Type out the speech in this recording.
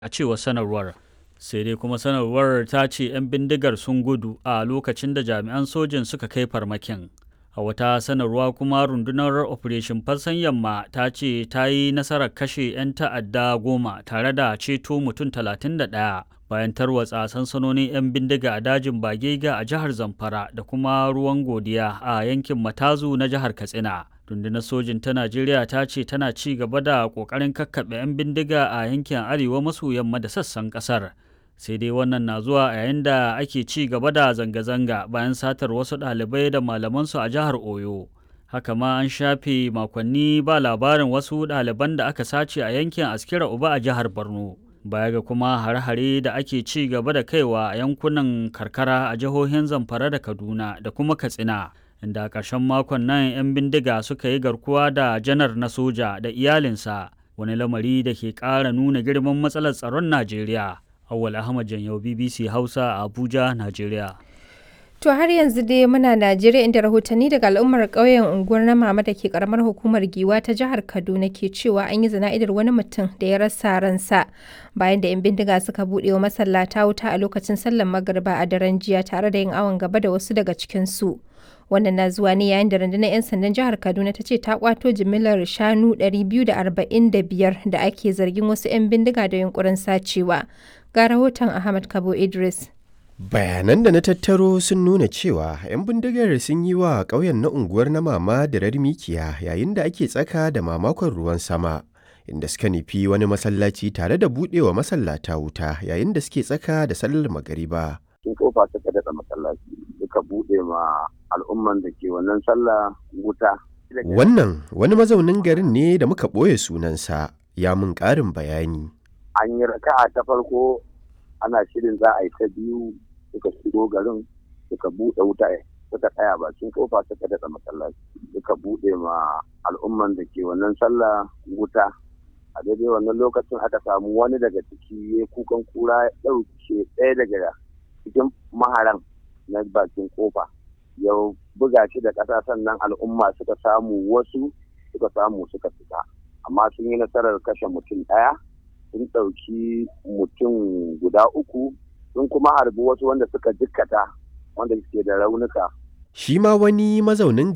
a cewar sanarwar sai dai kuma sanarwar ta ce 'yan bindigar sun gudu a lokacin da jami'an sojin suka kai farmakin a wata sanarwa kuma rundunar operation fassan yamma ta ce ta yi nasarar kashe 'yan ta'adda goma tare da ceto mutum 31 bayan tarwatsa sansanonin 'yan bindiga a dajin bagega a jihar zamfara da kuma ruwan godiya a yankin matazu na jihar katsina rundunar sojin ta najeriya ta ce tana ci gaba da kokarin kakkaɓe 'yan bindiga a yankin arewa maso yamma da sassan ƙasar sai dai wannan na zuwa yayin da ake ci gaba da zanga-zanga bayan satar wasu ɗalibai da malamansu a jihar oyo haka ma an shafe makonni ba labarin wasu ɗaliban da aka sace a yankin askira uba a jihar borno baya ga kuma hare-hare da ake ci gaba da kaiwa a yankunan karkara a jihohin zamfara da kaduna da kuma katsina inda a ƙarshen makon nan 'yan bindiga suka yi garkuwa da janar na soja da iyalinsa wani lamari da ke ƙara nuna girman matsalar tsaron najeriya awwal ahmad janyau bbc hausa a abuja najeriya To har yanzu dai muna Najeriya inda rahotanni daga al'ummar ƙauyen unguwar na mama da ke karamar hukumar Giwa ta jihar Kaduna ke cewa an yi zana'idar wani mutum da ya rasa ransa bayan da 'yan bindiga suka buɗe wa masallata wuta a lokacin sallar magariba a daren jiya tare da yin awon gaba da wasu daga cikinsu. Wannan na zuwa ne yayin da rundunar 'yan sandan jihar Kaduna ta ce ta kwato jimillar shanu 245 da ake zargin wasu 'yan bindiga da yunkurin sacewa. Ga rahoton Ahmad Kabo Idris. Bayanan da na tattaro sun nuna cewa 'yan bindigar sun yi wa ƙauyen na unguwar na mama da mikiya yayin da ake tsaka da mamakon ruwan sama, inda suka nufi wani masallaci tare da buɗewa masallata wuta yayin da suke tsaka da sallar magariba. Sun kofa suka daɗa masallaci suka buɗe ma al'umman da ke wannan sallah wuta. Wannan wani mazaunin garin ne da muka ɓoye sunansa ya mun ƙarin bayani. An yi raka'a ta farko ana shirin za a yi ta biyu suka shigo garin suka buɗe wuta suka tsaya bakin kofa suka daɗa masallaci suka buɗe ma al'umman da ke wannan sallah wuta a daidai wannan lokacin aka samu wani daga ciki ya kukan kura ya ɗauke ɗaya daga cikin maharan na bakin kofa ya buga shi da ƙasa sannan al'umma suka samu wasu suka samu suka fita amma sun yi nasarar kashe mutum ɗaya sun ɗauki mutum guda uku sun kuma harbi wasu wanda suka jikkata wanda suke da raunuka. Shi ma wani mazaunin